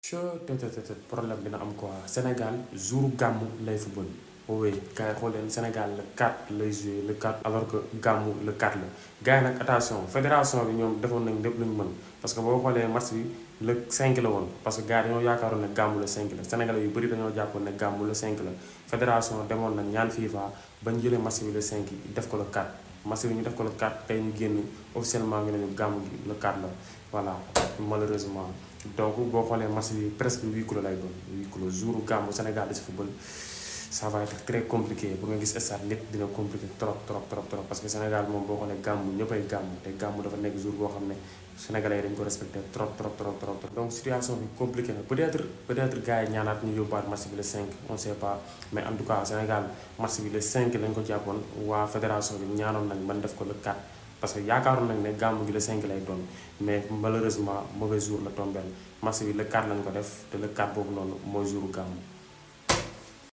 che te te te problème dina am quoi Sénégal jour gàmmu lay football oui gars yi xool leen Sénégal le 4 lay joué le 4 alors que gàmmu le 4 la gars yi nag attention fédération bi ñoom defoon nañ lépp lu ñu mën parce que boo xoolee match bi le 5 la woon parce que gars yi dañoo yaakaaroon ne gàmmu le 5 la Sénégalais yu bëri dañoo jàppoon ne gàmmu le 5 la fédération demoon nañ ñaan FIFA bañ jëlee match bi le 5 def ko le 4 match bi ñu def ko le 4 tey ñu génn officiellement ngi nañu gàmmu gi le 4 la voilà malheureusement donc boo xoolee match bi presque huis clos lay doon huis clos jour gàmmu Sénégal di si football ça va être très compliqué bu nga gis stade lépp dina compliqué trop trop trop trop parce que Sénégal moom boo xoolee gàmmu ñëppay gàmmu te gàmmu dafa nekk jour boo xam ne sénégalais yi dañ ko respecté trop trop trop trop donc situation bi compliqué na peut-être peut-être gars yi ñaanaat ñu yóbbaat match bi le 5 on sait pas mais en tout cas Sénégal match bi le 5 lañ ko jàppoon waa fédération bi ñaanoon nañ man def ko le 4 parce que yaakaaroon nañ ne gàmmu gi le 5 lay doon mais malheureusement mauvais jour la tombeel match bi le 4 lañ ko def te le 4 boobu noonu mooy jouru gàmmu